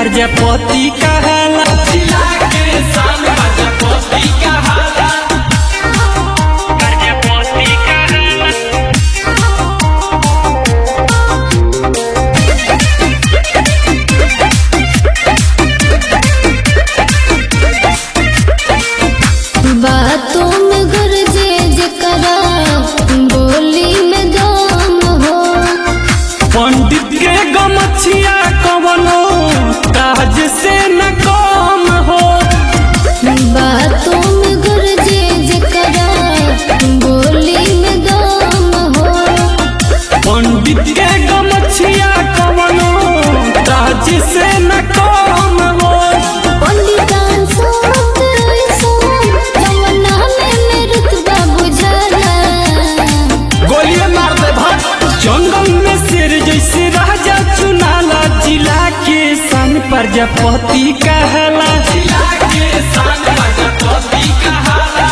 प्रजापति कहाला जिला के शान प्रजापति कहाला प्रजापति कहाला बातों में गरजे जकरा बोली में दम हो पंडित के गमछिया कवनो ताज से न कम हो बातों में गरजे जकरा बोली में दम हो पंडित के गमछिया कवनो ताज से न कम हो पंडितान सोत सोम जवना में मेरुतबा बुझला गोलियां मार दे भाग जंगल में शेर जैसे राजा चुनाला जिला के सन प्रजापति कहला जिला के शान प्रजापति कहाला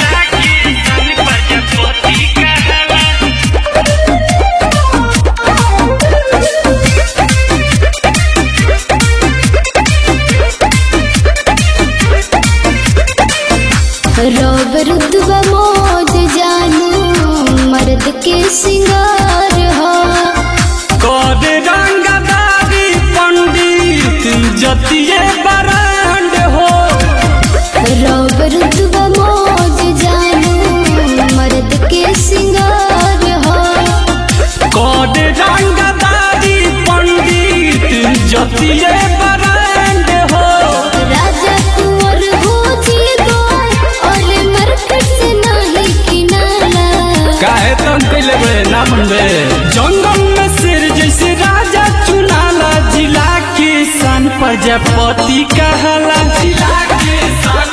रब रुतबा मौज जानू मर्द के सिंगार हो कद रंगदारी पंडित जतिये बरांड हो रब रुतबा मौज जानू मर्द के सिंगार हो कद रंगदारी पंडित जतिये बरांड हो राजा कुंवर हो जी गो और मरकट से नहीं किनारा काहे तम कैले बे ना मनबे जंगल में शेर जैसे राजा चुनाला जिला के सन प्रजापति कहला जिला के शान